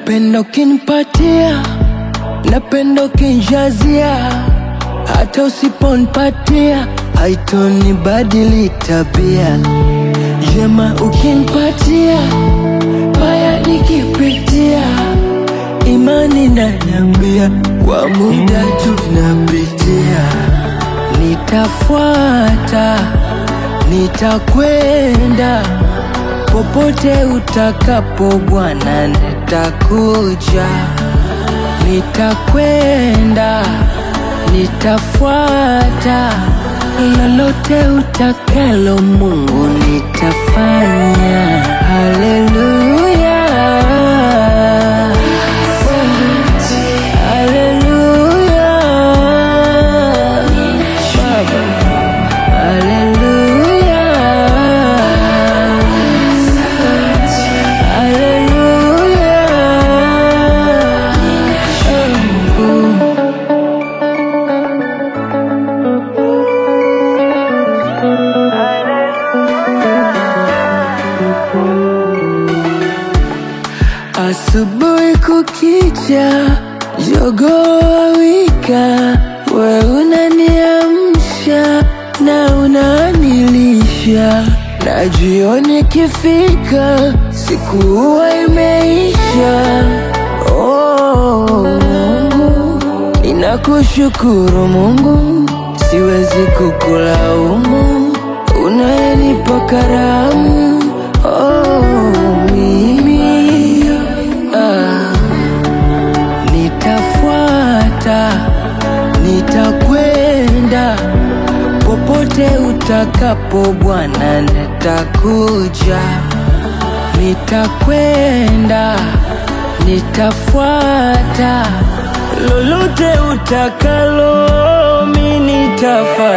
Napenda ukinipatia, napenda ukinijazia, hata usiponipatia haitonibadili tabia. Jema ukinipatia, baya nikipitia, imani naniambia kwa muda tunapitia. Nitafuata, nitakwenda popote utakapo Bwana, nitakuja, nitakwenda, nitafuata, lolote utakalo Mungu nitafanya. Haleluya, haleluya, Baba, haleluya. Asubuhi kukicha, jogoo wawika, we unaniamsha na unanilisha, na jioni ikifika, siku huwa imeisha. Oh, Mungu, ninakushukuru Mungu, siwezi kukulaumu, unayenipa karamu. Oh, mimi ah, nitafuata, nitakwenda popote utakapo Bwana, nitakuja, nitakwenda, nitafuata, lolote utakalo, mi nitafanya.